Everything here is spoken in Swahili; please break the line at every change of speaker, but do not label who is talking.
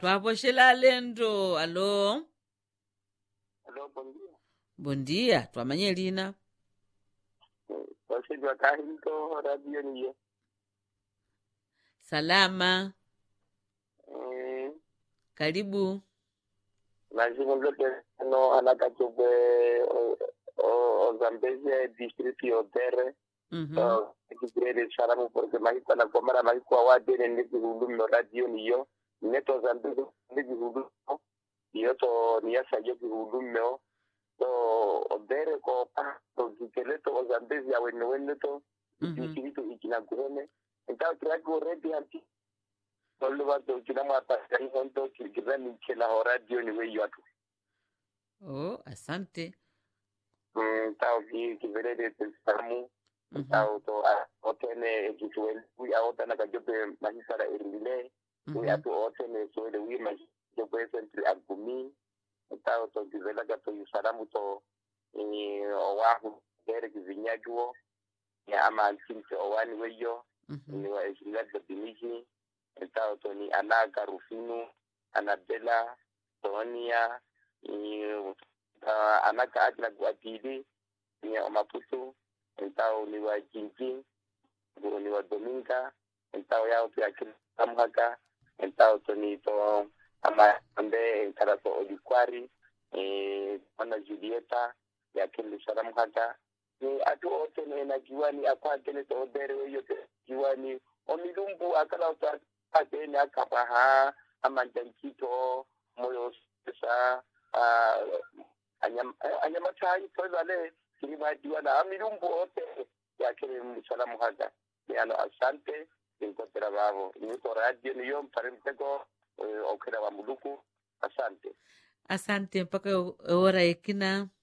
twapoxela alendo alo
Aló, buen día.
bom dia twamanye lina
Entonces yo acá junto radio ni yo.
salama
Eh,
karibu
lazima lote no anakachukwe o o o Zambezia district yotere.
Mhm.
So, kikrere salamu porque mahiko na komara mahiko awade ne ndi hudum radio ni yo. Neto Zambezia ndi hudum. Yo to ni yasa yo hudum no. So, odere ko pa to kikeleto o Zambezia wene wene to.
Mhm.
distrito ikinakuone entonces creo que already anti solo va to kina mata kai honto kirgira ni kila radio ni we yatu
oh asante
mm tao ki kivere de samu
Mhm.
tao to a otene kituel wi a otana ka jobe mahisara irile wi
Mhm.
atu otene so de wi ma jobe sentri agumi tao to kivela ka to yusaramu to eh owahu dere kivinyajuo ya ama kinti owani weyo
Mhm.
ni wa Eshilaga Binishi, Etao Tony Anaga Rufinu, Anabella, Tonia, ni uh, Anaka Agna Guatidi, ni Omaputu, Etao ni wa Jinji, ni wa Dominga, Etao yao pia kila Samhaka, Etao Tony to ama ambe Karato Olikwari, eh, Mwana Julieta, ya kile Saramhaka, ni atu ote ne na giwani akwatele to odere weyo te giwani omilumbu akala uta atene akapa ha amanjankito moyo sa anyam anyamatai to vale kilima diwana amilumbu ote yakele msalamu hada ni ano asante ninkotera babo niko radio niyo mparimtego okera wa muluku asante
asante mpaka ora ekina